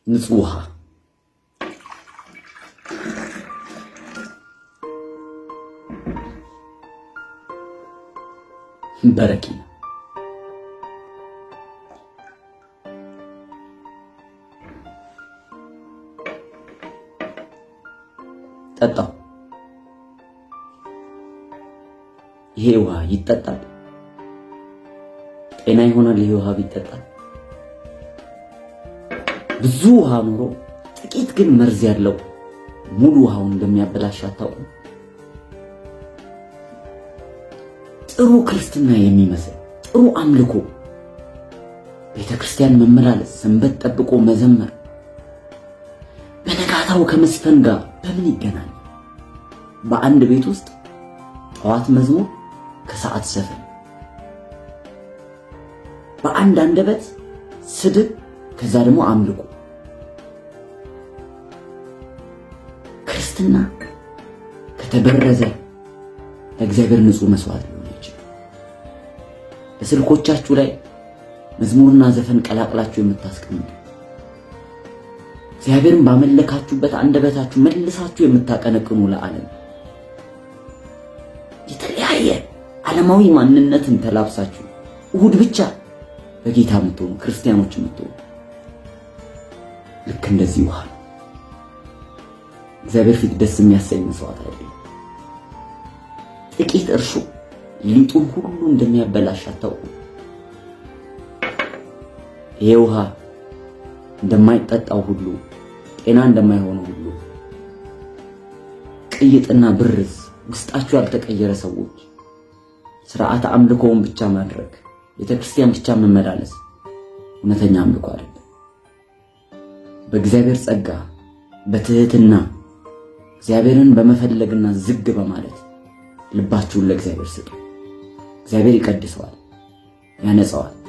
ንጹህ ውሃ በረኪና ጠጣው። ይሄ ውሃ ይጠጣል። ጤና ይሆናል። ይሄ ውሃ ቢጠጣ ብዙ ውሃ ኑሮ ጥቂት ግን መርዝ ያለው ሙሉ ውሃውን እንደሚያበላሽ አታውቁም? ጥሩ ክርስትና የሚመስል ጥሩ አምልኮ፣ ቤተ ክርስቲያን መመላለስ፣ ሰንበት ጠብቆ መዘመር በነጋታው ከመስፈን ጋር በምን ይገናኛል? በአንድ ቤት ውስጥ ጠዋት መዝሙር፣ ከሰዓት ዘፈን፣ በአንድ አንደበት ስድብ፣ ከዛ ደግሞ አምልኮ። ክርስትና ከተበረዘ ለእግዚአብሔር ንጹሕ መስዋዕት ሊሆን ይችላል። በስልኮቻችሁ ላይ መዝሙርና ዘፈን ቀላቅላችሁ የምታስቀምጡ እግዚአብሔርን ባመለካችሁበት አንደበታችሁ መልሳችሁ የምታቀነቅኑ ለዓለም የተለያየ ዓለማዊ ማንነትን ተላብሳችሁ እሁድ ብቻ በጌታ የምትሆኑ ክርስቲያኖች የምትሆኑ ልክ እንደዚህ ውሃ ነው። እግዚአብሔር ፊት ደስ የሚያሰኝ መስዋዕት አይደለም። ጥቂት እርሾ ሊጡን ሁሉ እንደሚያበላሽ አታውቁ? ይሄ ውሃ እንደማይጠጣው ሁሉ ጤና እንደማይሆነው ሁሉ ቅይጥና ብርዝ ውስጣችሁ ያልተቀየረ ሰዎች ስርዓተ አምልኮውን ብቻ ማድረግ ቤተክርስቲያን ብቻ መመላለስ እውነተኛ አምልኮ አይደለም። በእግዚአብሔር ጸጋ በትህትና እግዚአብሔርን በመፈለግና ዝግ በማለት ልባችሁን ለእግዚአብሔር ስጡ። እግዚአብሔር ይቀድሰዋል፣ ያነጸዋል።